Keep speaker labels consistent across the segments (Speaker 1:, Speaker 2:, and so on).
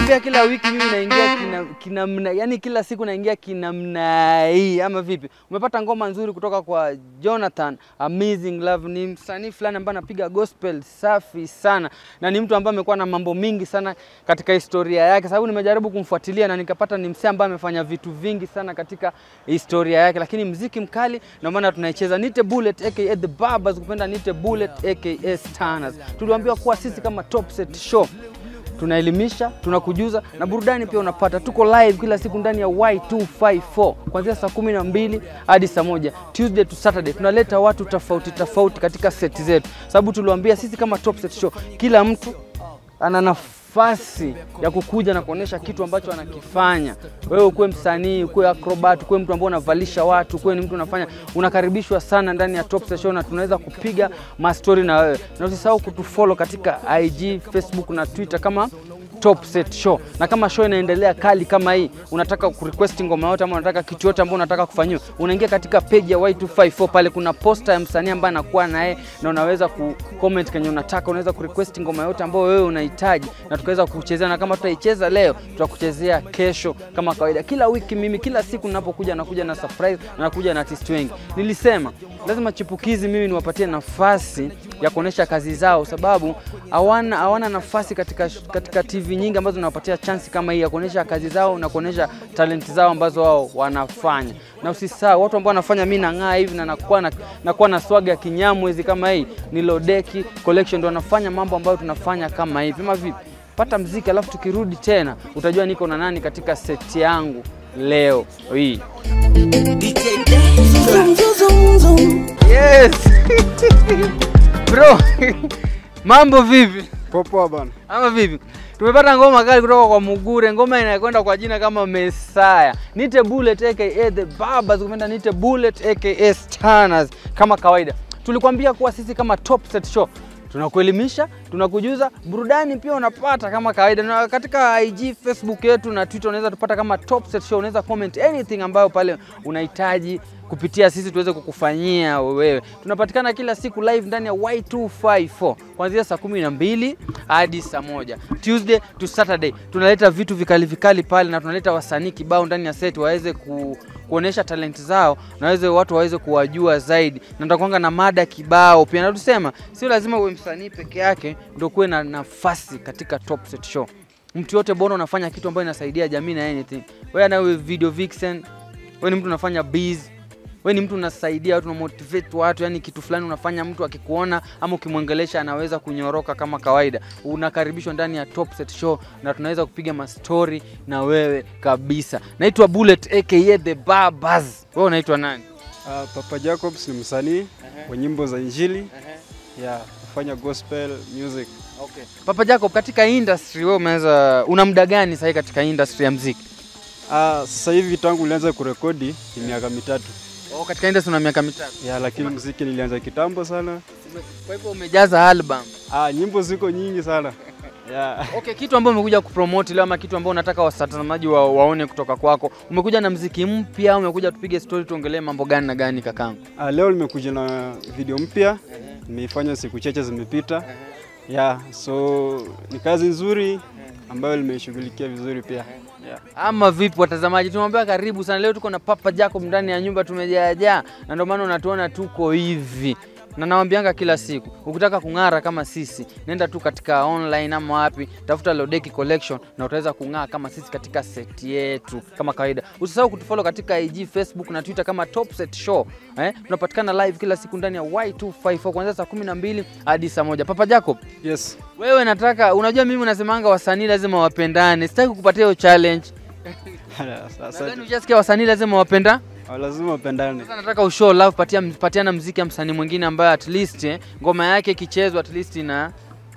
Speaker 1: Tuliwaambia kila wiki mimi naingia kina, kinamna, yani kila siku naingia kinamna hii ama vipi? Umepata ngoma nzuri kutoka kwa Jonathan Amazing Love. Ni msanii fulani ambaye anapiga gospel safi sana na ni mtu ambaye amekuwa na mambo mingi sana katika historia yake, sababu nimejaribu kumfuatilia na nikapata ni msee ambaye amefanya vitu vingi sana katika historia yake, lakini mziki mkali, ndio maana tunaicheza Nite Bullet aka The Barbers, kupenda Nite Bullet aka Stanners. Tuliwaambiwa kuwa sisi kama Top Set Show tunaelimisha, tunakujuza na burudani pia unapata. Tuko live kila siku ndani ya Y254 kuanzia saa kumi na mbili hadi saa moja Tuesday to Saturday. Tunaleta watu tofauti tofauti katika seti zetu, sababu tuliwaambia sisi kama Top Set Show, kila mtu ana nafasi ya kukuja na kuonesha kitu ambacho anakifanya. Wewe ukuwe msanii, ukuwe acrobat, ukuwe mtu ambaye unavalisha watu, ukuwe ni mtu unafanya, unakaribishwa sana ndani ya Top Set Show na tunaweza kupiga mastori na wewe, na usisahau kutufollow katika IG, Facebook na Twitter kama Top Set Show. Na kama show inaendelea kali kama hii, unataka kurequest ngoma yote ama unataka kitu yote ambacho unataka kufanyiwa, unaingia katika page ya Y254 pale kuna posta ya msanii ambaye anakuwa naye na unaweza ku comment kenye unataka, unaweza kurequest ngoma yote ambayo wewe unahitaji na tukaweza kuchezea, na kama tutaicheza leo, tutakuchezea kesho kama kawaida. Kila wiki mimi, kila siku ninapokuja nakuja na surprise na nakuja na artist wengi. Nilisema lazima chipukizi mimi niwapatie nafasi ya kuonesha kazi zao, sababu hawana hawana nafasi katika, katika TV nyingi ambazo zinawapatia chansi kama hii ya kuonesha kazi zao na kuonesha talenti zao ambazo wao wanafanya. Na usisahau watu ambao wanafanya mimi nang'aa hivi na nakuwa na, nakuwa na swaga ya kinyamwezi kama hii ni Lodeki Collection, ndio wanafanya mambo ambayo tunafanya kama hivi. Ama vipi? Pata mziki, alafu tukirudi tena utajua niko na nani katika seti yangu leo hii. Yes. Bro, mambo vipi?
Speaker 2: Popoa bana.
Speaker 1: Ama vipi? Tumepata ngoma kali kutoka kwa Mugure, ngoma inakwenda kwa jina kama Mesaya. Nite Bullet aka The Barbers, kupenda Nite Bullet aka Stanners. Kama kawaida, tulikwambia kuwa sisi kama Top Set Show tunakuelimisha, tunakujuza, burudani pia unapata kama kawaida. Na katika IG, Facebook yetu na Twitter unaweza tupata kama Top Set Show. Unaweza comment anything ambayo pale unahitaji kupitia sisi tuweze kukufanyia wewe. Tunapatikana kila siku live ndani ya Y254 kuanzia saa kumi na mbili hadi saa moja Tuesday to Saturday. Tunaleta vitu vikali vikali pale na tunaleta wasanii kibao ndani ya set waweze ku, kuonesha talenti zao na waweze watu waweze kuwajua zaidi, na tutakuanga na mada kibao pia, na tusema sio lazima uwe msanii peke yake ndio kuwe na nafasi katika Top Set Show. Mtu yote bora unafanya kitu ambayo inasaidia jamii na anything. Wewe na wewe video vixen, wewe ni mtu unafanya biz we ni mtu unasaidia watu, unamotivate watu, yani kitu fulani unafanya, mtu akikuona ama ukimwongelesha anaweza kunyoroka kama kawaida. Unakaribishwa ndani ya Top Set Show na tunaweza kupiga mastori na wewe kabisa. Naitwa Bullet aka The Barbers. Wewe unaitwa nani?
Speaker 2: Uh, Papa Jacobs ni msanii wa nyimbo za Injili ya kufanya gospel music.
Speaker 1: Okay. Papa Jacob, katika industry wewe umeweza una muda gani sasa katika industry ya muziki?
Speaker 2: Uh, sasa hivi tangu nilianza kurekodi ni miaka mitatu
Speaker 1: Oh, katika industry una miaka mitatu.
Speaker 2: ya, lakini muziki nilianza kitambo sana.
Speaker 1: Kwa hivyo umejaza album.
Speaker 2: Ah, nyimbo ziko nyingi sana ya.
Speaker 1: Okay, kitu ambayo umekuja kupromote leo ama kitu ambayo unataka watazamaji wa, waone kutoka kwako, umekuja na mziki mpya au umekuja tupige story tuongelee mambo gani na gani kakangu?
Speaker 2: Ah, leo nimekuja na video mpya nimeifanya siku chache zimepita ya, so ni kazi nzuri ambayo nimeishughulikia vizuri pia ya.
Speaker 1: Ama vipi watazamaji, tumwambia karibu sana. Leo tuko na Papa Jacob ndani ya nyumba, tumejaajaa na ndio maana unatuona tuko hivi na nawambianga kila siku, ukitaka kung'ara kama sisi, nenda tu katika online ama wapi, tafuta Lodeki Collection na utaweza kung'aa kama sisi katika seti yetu kama kawaida. Usisahau kutufollow katika IG, Facebook na Twitter kama Top Set Show. Eh, tunapatikana live kila siku ndani ya Y254 kuanzia saa 12 hadi saa moja. Papa Jacob,
Speaker 2: Yes.
Speaker 1: wewe nataka, unajua mimi unasemanga wasanii lazima wapendane, sitaki kupatia hiyo challenge.
Speaker 2: Sasa
Speaker 1: Nadhani ushasikia wasanii lazima wapenda
Speaker 2: lazima wapendane.
Speaker 1: sasa nataka ushow love, patia patiana mziki ya msanii mwingine ambaye at least eh, ngoma yake ikichezwa at least na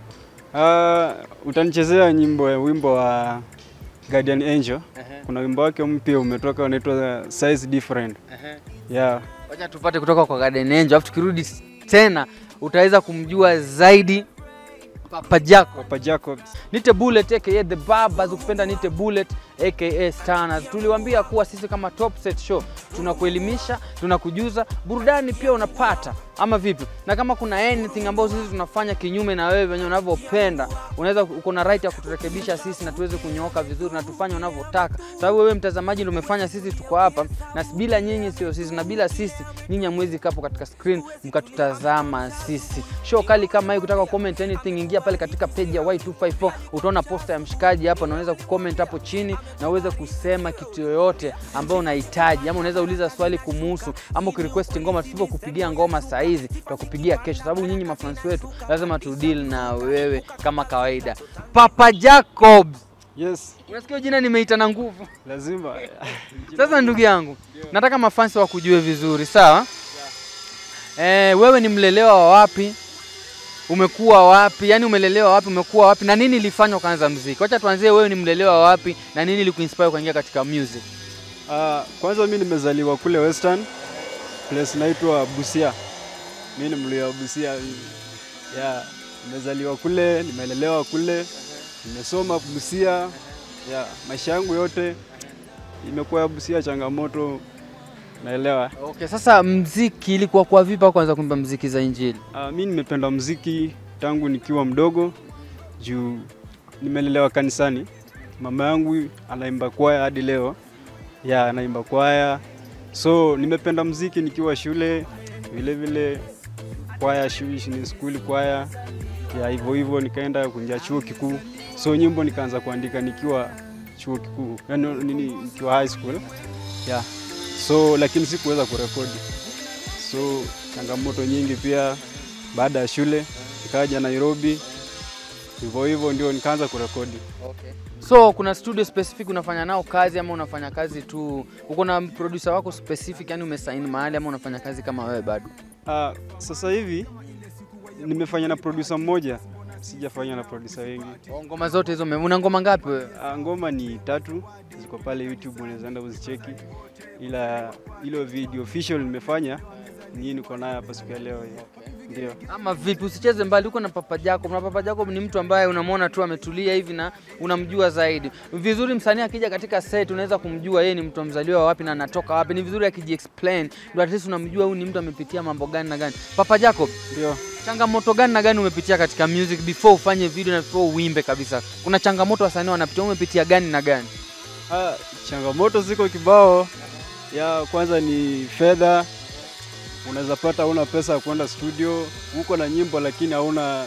Speaker 2: Uh, utanichezea nyimbo wimbo wa Guardian Angel. Kuna wimbo wake mpya umetoka unaitwa Size Different. Yeah.
Speaker 1: wacha tupate kutoka kwa Garden Angel, alafu tukirudi tena utaweza kumjua zaidi Papa Jacob.
Speaker 2: Papa Jacobs.
Speaker 1: Nite Bullet aka The Barbers, ukipenda Nite Bullet aka Stanners. Tuliwaambia kuwa sisi kama Top Set Show tunakuelimisha, tunakujuza, burudani pia unapata ama vipi? Na kama kuna anything ambayo sisi tunafanya kinyume na wewe venye unavyopenda, unaweza uko na right ya kuturekebisha sisi na tuweze kunyooka vizuri na tufanye unavyotaka, sababu wewe mtazamaji ndio umefanya sisi tuko hapa, na bila nyinyi sio sisi, na bila sisi nyinyi hamwezi kapo katika screen mkatutazama sisi. Show kali kama hii, kutaka comment anything, ingia pale katika page ya Y254 utaona posta ya mshikaji hapa, na unaweza kucomment hapo chini na uweze kusema kitu yoyote ambayo unahitaji, ama unaweza uliza swali kumuhusu, ama ukirequest ngoma. Tusipokupigia ngoma saa hizi, tutakupigia kesho, sababu nyinyi mafans wetu lazima tu deal na wewe kama kawaida. Papa Jacobs,
Speaker 2: Yes,
Speaker 1: unasikia jina nimeita na nguvu.
Speaker 2: lazima
Speaker 1: Sasa ndugu yangu, nataka mafansi wakujue vizuri, sawa? Eh, wewe ni mlelewa wa wapi? Umekuwa wapi? Yaani umelelewa wapi? Umekuwa wapi? Na nini ilifanya ukaanza muziki? Wacha tuanzie, wewe ni mlelewa wa wapi na nini ilikuinspire ukaingia katika music?
Speaker 2: Ah, kwanza mi nimezaliwa kule Western place inaitwa Busia. Mi ni mluya wa Busia. Yeah, nimezaliwa kule, nimelelewa kule, nimesoma Busia. Yeah, maisha yangu yote imekuwa ya Busia, changamoto naelewa.
Speaker 1: Okay, sasa mziki ilikuwa kwa vipi au kwanza kuimba mziki za injili?
Speaker 2: Uh, mi nimependa mziki tangu nikiwa mdogo juu nimelelewa kanisani. Mama yangu anaimba kwaya hadi leo, ya anaimba kwaya, so nimependa mziki nikiwa shule, vile vile kwaya shu- ni skuli kwaya ya hivyo hivyo, nikaenda kuingia chuo kikuu, so nyimbo nikaanza kuandika nikiwa chuo kikuu, yani nini, nikiwa high school yeah. So lakini sikuweza kurekodi so changamoto nyingi pia. Baada ya shule nikaja Nairobi, hivyo hivyo ndio nikaanza kurekodi.
Speaker 1: Okay. So kuna studio specific unafanya nao kazi ama unafanya kazi tu, uko na producer wako specific, yani umesaini mahali ama unafanya kazi kama wewe bado?
Speaker 2: Ah, sasa hivi nimefanya na producer mmoja, sijafanya na producer wengi.
Speaker 1: Oh, Ngoma zote hizo ume- una ngoma ngapi wewe?
Speaker 2: Ah, ngoma ni tatu ziko pale YouTube, unaweza enda uzicheki, ila ilo video official nimefanya ni niko nayo hapa siku ya leo hii. Ndio.
Speaker 1: Ama vipi? Usicheze mbali, uko na Papa Jacob na Papa Jacob ni mtu ambaye unamwona tu ametulia hivi na unamjua zaidi vizuri. Msanii akija katika set unaweza kumjua yeye ni mtu mzaliwa wapi na anatoka wapi. Ni vizuri akijiexplain, ndio at least unamjua huyu ni mtu amepitia mambo gani na gani. Papa Jacob,
Speaker 2: Ndio.
Speaker 1: changamoto gani na gani umepitia katika music before ufanye video na before uimbe kabisa? Kuna changamoto wasanii wanapitia, umepitia gani na gani?
Speaker 2: Ah, changamoto ziko kibao. Ya kwanza ni fedha. Unaweza pata hauna pesa ya kwenda studio, uko na nyimbo lakini hauna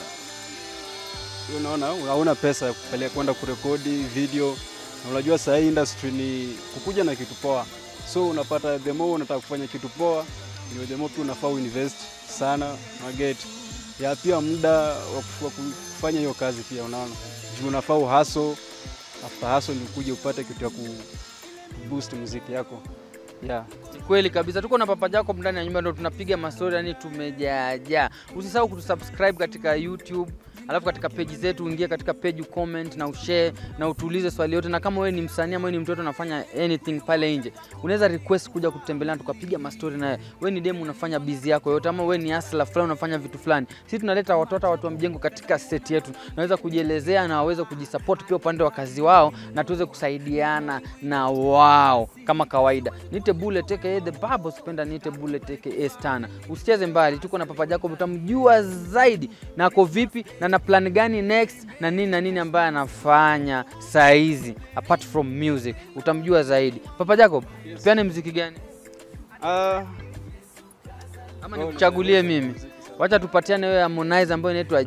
Speaker 2: unaona, hauna pesa ya kupeleka kwenda kurekodi video. Na unajua saa hii industry ni kukuja na kitu poa, so unapata the more unataka kufanya kitu poa, ndio the more pia unafaa uinvest sana na get ya pia muda wa kuf- wa kufanya hiyo kazi pia, unaona juu unafaa uhaso after hustle ni kuja upate kitu ya ku boost muziki yako yeah.
Speaker 1: Ni kweli kabisa, tuko na Papa Jacob ndani ya nyumba, ndo tunapiga mastori, yani tumejaajaa. Usisahau kutusubscribe katika YouTube, alafu katika peji zetu uingie katika page ucomment na ushare na utuulize swali yote, na kama wewe ni msanii ama wewe ni mtoto unafanya anything pale nje, unaweza request kuja kutembelea tukapiga mastori naye. Wewe ni demu unafanya busy yako yote, ama wewe ni hustler fulani unafanya vitu fulani, sisi tunaleta watoto watu wa mjengo katika set yetu, naweza kujielezea na waweze kujisupport pia upande wa kazi wao, na tuweze kusaidiana na wao kama kawaida. Nite Bullet aka the Babo, sipenda nite Bullet aka Stana. Usicheze mbali, tuko na Papa Jacob, utamjua zaidi na ako vipi na na plan gani next na nini na nini ambaye anafanya saa hizi apart from music, utamjua zaidi. Papa Jacob, tupeane mziki gani
Speaker 2: Ah,
Speaker 1: ama nikuchagulie mimi? Wacha tupatiane wewe Harmonize ambayo inaitwa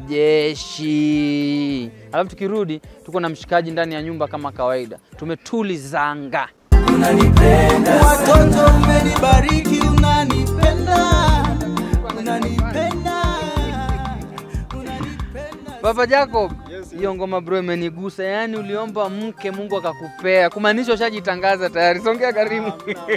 Speaker 1: Jeshi, alafu tukirudi tuko na mshikaji ndani ya nyumba kama kawaida, tumetulizanga.
Speaker 3: Watoto umenibariki, unanipenda, unanipenda, unanipenda.
Speaker 1: Papa Jacob,
Speaker 2: Yes,
Speaker 1: hiyo ngoma bro imenigusa. Yaani uliomba mke Mungu akakupea, kumaanisha ushajitangaza tayari. Songea karibu.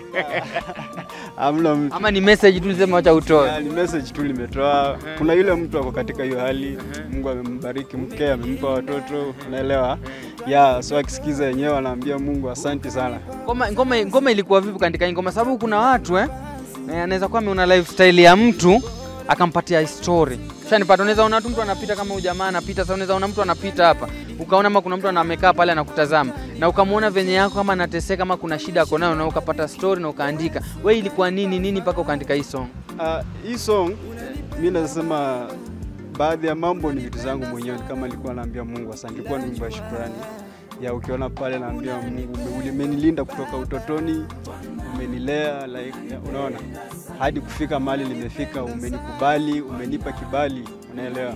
Speaker 2: hamna mtu
Speaker 1: Ama ni message tu nisema wacha utoe.
Speaker 2: Ah, ni message tu limetoa. Kuna yule mtu ako katika hiyo hali, Mungu amembariki mke, amempa watoto, unaelewa yeah, so akisikiza yenyewe anaambia Mungu asante sana.
Speaker 1: Ngoma, ngoma, ngoma ilikuwa vipi katika hii ngoma? Sababu kuna watu eh, eh, anaweza kuwa ameona lifestyle ya mtu akampatia story. Shanipata, unaweza ona tu mtu anapita kama huyu jamaa anapita, sasa unaweza ona mtu anapita hapa, ukaona kama kuna mtu ana- amekaa pale anakutazama, na ukamwona venye yako kama anateseka, kama kuna shida ako nayo, na ukapata story na ukaandika. We ilikuwa nini nini mpaka ukaandika hii song?
Speaker 2: Ah, hii song mi nasema baadhi ya mambo ni vitu zangu mwenyewe, ni kama nilikuwa naambia Mungu asante, ilikuwa ni wimbo ya shukrani ya ukiona pale naambia Mungu ume- umenilinda kutoka utotoni, umenilea like, ya, unaona hadi kufika mahali nimefika, umenikubali, umenipa kibali, unaelewa?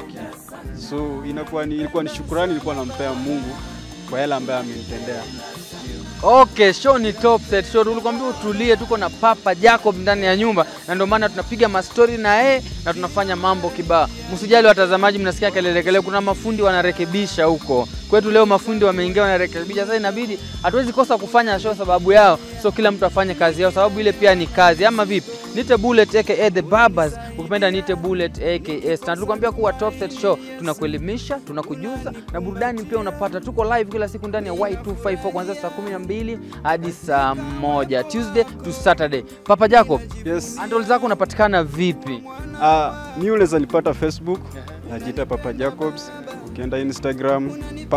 Speaker 2: So inakuwa ni, ilikuwa ni shukrani ilikuwa nampea Mungu kwa yale ambayo amenitendea.
Speaker 1: Okay, show ni top set show. Tulikwambia utulie, tuko na Papa Jacob ndani ya nyumba, na ndio maana tunapiga mastori na yeye na tunafanya mambo kibao. Msijali watazamaji, mnasikia kelele kelele, kuna mafundi wanarekebisha huko kwetu. Leo mafundi wameingia wanarekebisha, sasa inabidi hatuwezi kosa kufanya show sababu yao, so kila mtu afanye kazi yao, sababu ile pia ni kazi, ama vipi? Nite Bullet aka The Barbers, ukipenda Nite Bullet aka Stan. Tulikwambia kuwa Top Set Show tunakuelimisha, tunakujuza na burudani pia unapata. Tuko live kila siku ndani ya Y254 kuanzia saa 12 hadi saa moja Tuesday to Saturday. Papa Jacob,
Speaker 2: Yes.
Speaker 1: handle zako unapatikana vipi?
Speaker 2: Uh, mi unaweza nipata Facebook najiita Papa Jacobs. Ukienda Instagram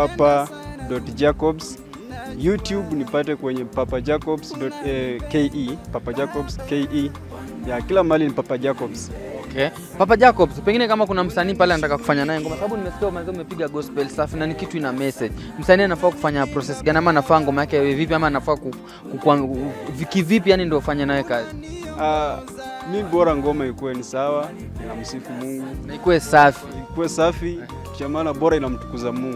Speaker 2: papa.jacobs. YouTube nipate kwenye Papa Jacobs eh, ke Papa Jacobs ke ya kila mahali ni Papa Jacobs.
Speaker 1: Okay. Papa Jacobs, pengine kama kuna msanii pale anataka kufanya naye ngoma, sababu nimesikia umeanza umepiga gospel safi na ni kitu ina message. Msanii anafaa kufanya process gani ama anafaa ngoma yake iwe vipi ama anafaa ku, ku, ku, kivipi yani ndio ufanye naye kazi?
Speaker 2: Uh, mi bora ngoma ikuwe ni sawa, inamsifu Mungu,
Speaker 1: Na ikuwe safi.
Speaker 2: ikuwe safi, cha maana bora inamtukuza Mungu.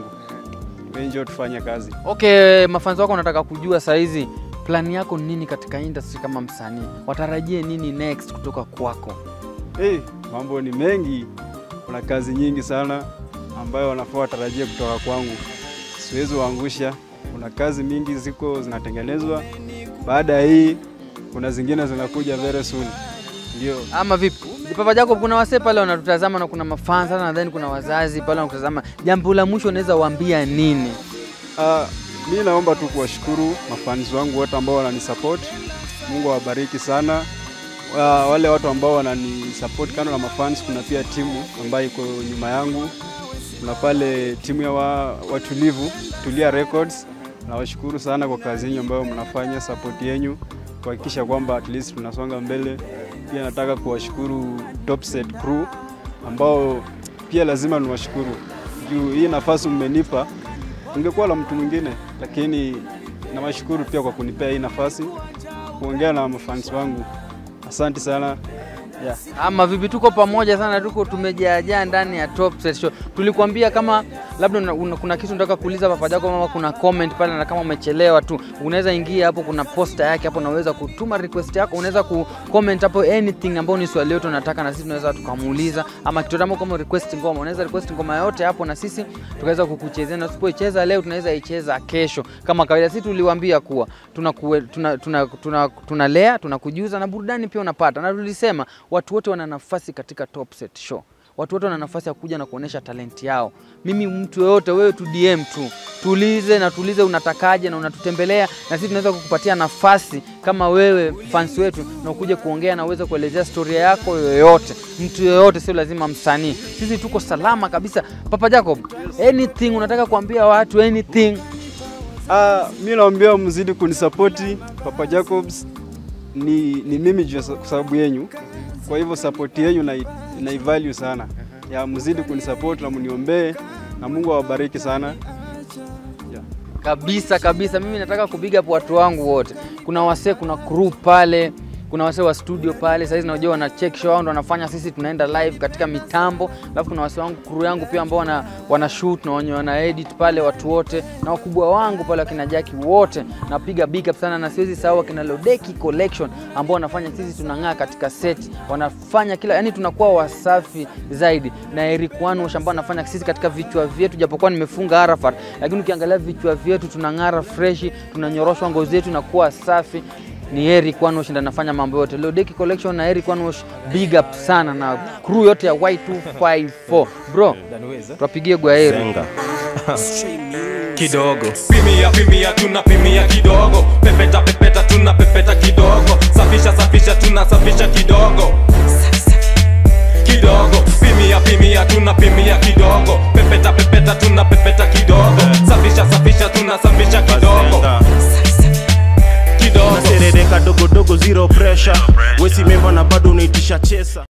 Speaker 2: Ndio tufanye kazi.
Speaker 1: Okay, mafanzi wako wanataka kujua saa hizi plani yako ni nini katika industry kama msanii? Watarajie nini next kutoka kwako?
Speaker 2: Hey, mambo ni mengi, kuna kazi nyingi sana ambayo wanafaa watarajie kutoka kwangu. Siwezi waangusha, kuna kazi mingi ziko zinatengenezwa. Baada ya hii kuna zingine zinakuja very soon. Ndio.
Speaker 1: Ama vipi? Papa Jacob, kuna wasee pale wanatutazama na kuna mafans sana, nadhani kuna wazazi pale wanatutazama. Jambo la mwisho unaweza waambia nini?
Speaker 2: Uh, mi naomba tu kuwashukuru mafans wangu wote ambao wananisupport. Mungu awabariki sana. Uh, wale watu ambao wananisupport kando na mafans, kuna pia timu ambayo iko nyuma yangu. Kuna pale timu ya wa, watulivu Tulia Records. Nawashukuru sana kwa kazi yenu ambayo mnafanya, support yenu kuhakikisha kwamba at least tunasonga mbele. Pia nataka kuwashukuru Topset Crew ambao pia lazima niwashukuru juu hii nafasi mmenipa ungekuwa la mtu mwingine, lakini nawashukuru pia kwa kunipea hii nafasi kuongea na mafans wangu. Asante sana yeah.
Speaker 1: Ama vipi? Tuko pamoja sana, tuko tumejaajaa ndani ya Top Set Show. Tulikuambia kama labda una, una, kuna kitu unataka kuuliza Papa Jacob ama kuna comment pale, na kama umechelewa tu unaweza ingia hapo, kuna posta yake hapo, unaweza kutuma request yako, unaweza ku comment hapo anything ambayo ni swali letu unataka, na sisi tunaweza tukamuuliza, ama kitu kama kama request ngoma, unaweza request ngoma yote hapo, na sisi tukaweza kukuchezea, na usipoicheza leo tunaweza icheza kesho kama kawaida. Sisi tuliwaambia kuwa tunalea tuna, tuna, tuna, tunalea tunakujuza na burudani pia unapata, na tulisema watu wote wana nafasi katika Top Set Show. Watu wote wana nafasi ya kuja na kuonesha talenti yao. Mimi mtu yoyote, wewe tu DM tu, tuulize na tuulize unatakaje, na unatutembelea na sisi tunaweza kukupatia nafasi kama wewe fans wetu, na ukuje kuongea na uweze kuelezea historia yako yoyote, mtu yoyote, sio lazima msanii. Sisi tuko salama kabisa. Papa Jacob, anything unataka kuambia watu, anything
Speaker 2: Ah, mi naambia mzidi kunisapoti Papa Jacobs ni, ni mimi juu ya sa- kwa sababu yenyu, kwa hivyo support yenyu na, na value sana ya mzidi kunisapoti na mniombee na Mungu awabariki sana yeah.
Speaker 1: kabisa kabisa. Mimi nataka kupiga hapo watu wangu wote. Kuna wasee, kuna crew pale, kuna wasee wa studio pale. Saizi najua wana check show wao ndo wanafanya, sisi tunaenda live katika mitambo, alafu kuna wasee wangu crew yangu pia ambao wana, wana shoot na wenye wana edit pale, watu wote na wakubwa wangu pale wakina Jackie wote, napiga big up sana, na siwezi sahau wakina Lodeki Collection ambao wanafanya sisi tunang'aa katika set, wanafanya kila yani tunakuwa wasafi zaidi, na Eric Wanwash ambao anafanya sisi katika vichwa vyetu, japokuwa nimefunga Arafat, lakini ukiangalia vichwa vyetu tunang'ara freshi, tunanyoroshwa ngozi yetu inakuwa safi ni Eric Wanwash ndo anafanya mambo yote. Lodeki Collection na Eric Wanwash, big up sana na crew yote ya Y254. Bro, tuwapigie gwaheri.
Speaker 4: Zenga. kidogo pimia pimia tunapimia kidogo pepeta pepeta tunapepeta kidogo safisha safisha tunasafisha kidogo kidogo pimia pimia tunapimia kidogo pepeta pepeta tunapepeta kidogo safisha safisha tunasafisha kidogo kidogo
Speaker 5: naserereka dogodogo zero pressure wesimemba na bado unaitisha chesa